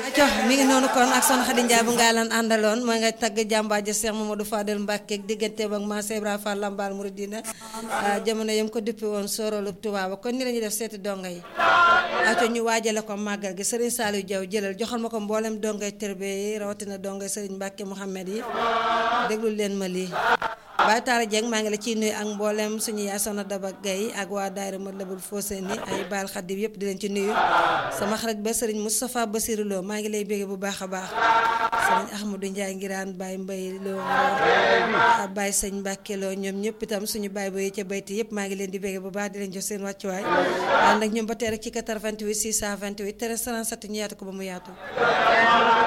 aco mi ngi noonu kon ak son Xadi Njaay bu ngaa lan àndaloon mooy nga tagg jàmbaaja Cheikh Mamadou Fadel Mbacke digganteem ak Maam Ibra Fall Lambaal Mouridina jamono yam ko duppi woon soorolu tubaaba kon ni la ñuy def seeti donga yi aco ñu waajale ko màggal gi Serigne Saliou Diaw jëlal joxal ma ko mboolem dongay terbe yi rawatina dongay Serigne Mbacke Mouhamed yi déglul leen ma lii Baye Talla Dieng maa ngi la ciy nuyu ak mboolem suñu yaay Soxna Daba Gaye ak waa daayira Matlabul Fawzayni ay baal xaddim yëpp di leen ci nuyu sama xarit ba Serigne Moustapha Bassirou Lo maa ngi lay bégge bu baax a baax Serigne Ahmadou Ndiaye ngiraan Baye Mbaye Lo Baye Sëñ Mbacke Lo ñoom ñëpp itam suñu baay boy ca bayti yëpp maa ngi leen di bégge bu baax di leen jox seen wàccuwaay ànd ak ñoom ba tey rek ci 88 628 13 37 ñu yaatu ko ba mu yaatu